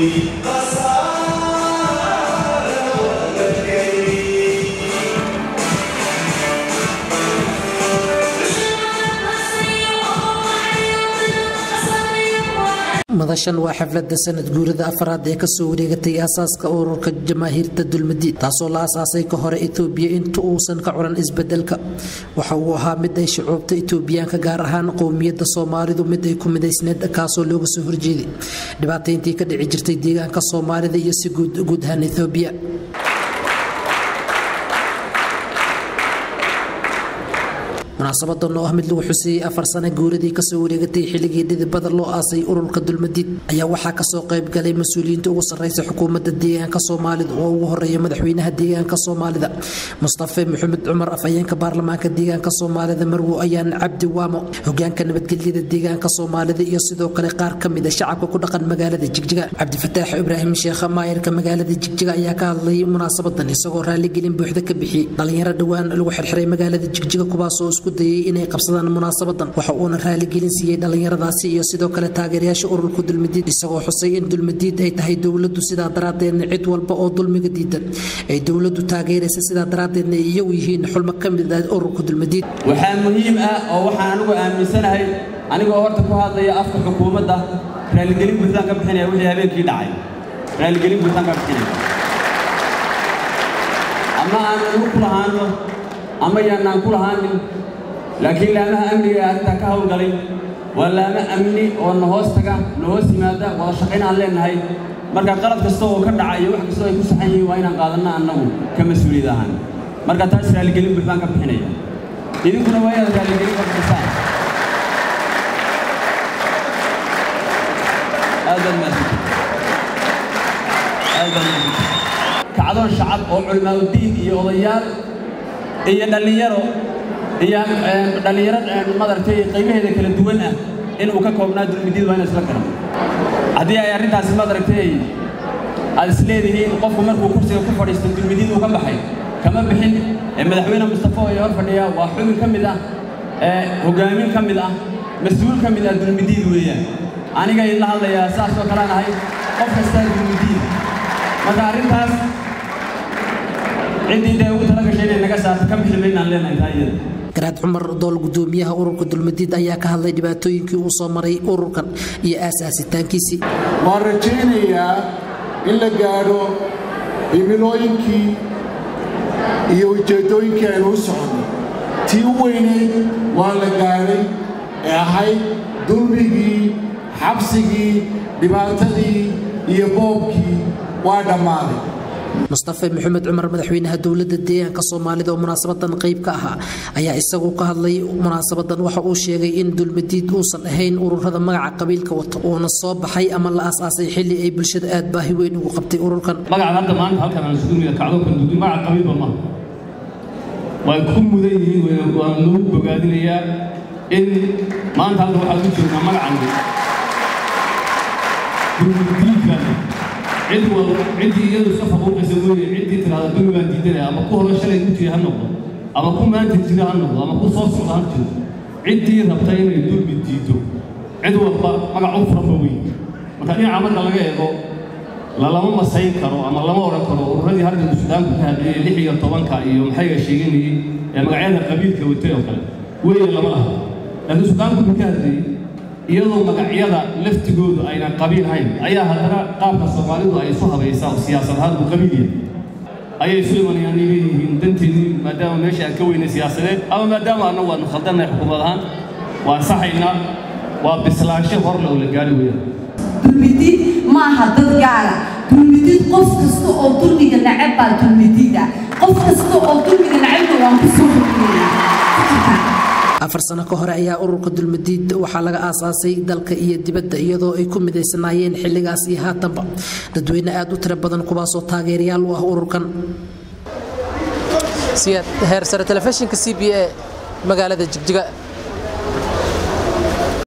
madashan waa xaflada sanad guurada afaraad ee kasoo wareegatay aasaaska ururka jamaahiirta dulmadiid taasoo la asaasay ka hore etoobiya inta uusan ka curan isbedelka waxa uu ahaa mid ay shucuubta etoobiyaanka gaar ahaan qowmiyadda soomaalidu mid ay ku midaysneed kaasoo looga soo horjeeday dhibaatayntii ka dhici jirtay deegaanka soomaalida iyo si guud ahaan etoobiya munaasabadan oo ah mid lagu xuseeyey afar sano guuradii kasoo wareegatay xilligii dhidibada loo aasay ururka dulmadiid ayaa waxaa kasoo qayb galay mas-uuliyiinta ugu sarreysa xukuumadda deegaanka soomaalida oo ugu horeeya madaxweynaha deegaanka soomaalida mustafe maxamed cumar afhayeenka baarlamaanka deegaanka soomaalida marwo ayaan cabdi waamo hogaanka nabadgelyada deegaanka soomaalida iyo sidoo kale qaar ka mid a shacabka ku dhaqan magaalada jigjiga cabdifataax ibraahim sheekha maayarka magaalada jigjiga ayaa ka hadlay munaasabadan isagoo raaligelin buuxda ka bixiyey dhalinyaro dhowaan lagu xirxiray magaalada jigjiga kuwaasoo isku dayay inay qabsadaan munaasabadan waxa uuna raaligelin siiyey dhallinyaradaasi iyo sidoo kale taageerayaasha ururka dulmadiid isagoo xusay in dulmadiid ay tahay dowladdu sidaa daraaddeedna cid walba oo dulmiga diidan ay dowladdu taageeraysa sidaa daraaddeedna ay iyagu yihiin xulmo ka mid ah ururka dulmadiid waxaa muhiim ah oo waxaan anigu aaminsanahay anigoo horta ku hadlaya afka xukuumadda raaligelin buuxdaan ka bixinaya wixii habeenkii dhacay raaligelin buuxdaan ka bixinaya ama aan anigu ku lahaano ama yaanaan ku lahaanin laakiin laamaha amniga ee arrintaa ka hawlgalay waa laamo amni oo na hoos taga na hoos yimaada wada shaqayn aan leenahay marka qalad kasta oo ka dhaca iyo wax kastoo ay ku saxan yihiin waa inaan qaadanno annagu ka mas-uuliyad ahaan marka taas raaligelin buuxdaan ka bixinaya idinkuna waa inaad raaligelin ka bixisaan aad baad mahadsantihin aad baad mahadsantihin kacdoon shacab oo culimaadudiin iyo odayaal iyo dhallinyaro iyo dhallinyaro madaragtay qaybaheeda kala duwan ah inuu ka koobnaa dulmidiid waa ina isla garan haddii ay arrintaasi madaragtay aad is leedihiin qofku markuu kursiga ku fadhiisto dulmidiid uu ka baxay kama bixin madaxweyne mustafa oo hor fadhiya waa xubin ka mid ah hogaamin ka mid ah mas-uul ka mid ah dulmidiid weeyaan aniga idinla hadlayaa saas oo kalaan ahay qof kastaa dulmidiid marka arrintaas ciddii dee ugu tala gashay inay naga saarto ka bixi maynaan leenahay taa iyada garaad cumar dool gudoomiyaha ururka dulmadiid ayaa ka hadlay dhibaatooyinkii uu soo maray ururkan iyo aasaasitaankiisii waan rajaynayaa in la gaadho himilooyinkii iyo ujeeddooyinkii aynu u soconay tii u weyneyd waa la gaadhay ee ahayd dulmigii xabsigii dhibaatadii iyo boobkii waa dhammaaday mustafe maxamed cumar madaxweynaha dowladda deegaanka soomaalida oo munaasabadan qayb ka ahaa ayaa isagu ka hadlay munaasabadan waxa uu sheegay in dulmadiid uusan ahayn ururada magaca qabiilka wata uuna soo baxay ama la aas-aasay xilli ay bulshada aad baahi weyn ugu qabtay ururkan magaca hadda maanta halkan aan isugu mida kacdoonkan duudi magaca qabiilba maaha way ku mudan yihiin waan lagu bogaadinayaa in maanta halka waxaad ku jirtaa magacan dulmadiidkan cid wal ciddii iyadu iska faquuqaysa weeye ciddii tiraahda dulmi baan diidanaya ama ku hore shalay ku jira ha noqdo ama ku maanta jira ha noqdo ama ku soo socda ha jiro ciddii rabta inay dulmi diido cid walba magac u furanba weyn marka dhinaca marka laga eego lalama masayn karo ama lama odhan karo ururadii halkan suudaanku ka hadlayay lix iyo tobanka iyo maxayga sheeganayay ee magacyada qabiilka watay oo kale weeye lama laha laakiin suudaanku wuxuu ka hadlayay iyadoo magacyada laftigoodu aynan qabiil hayn ayaa haddana qaabka soomaalidu ay isu habaysaa oo siyaasad ahaan uu qabiil yahay ayay isu imanayaan inay leeyihiin danteedii maadaama meesha aan ka weynay siyaasadeed ama maadaama annagu waanu khaldannahay xukuumad ahaan waan saxaynaa waa bislaansho hor le oo la gaari weeyaan dulmidiid ma aha dad gaara dulmidiid qof kasta oo dulmiga nacab baa dulmidiida qof kasta oo dulmiga nacabna waan ku soo horjeedaa afar sano ka hore ayaa ururka dulmadiid waxaa laga aasaasay dalka iyo dibadda iyadoo ay ku midaysanaayeen xilligaas iyo haatanba dadweyne aad u tiro badan kuwaasoo taageerayaal u ah ururkan heer sare telefishinka c b a magaalada jigjiga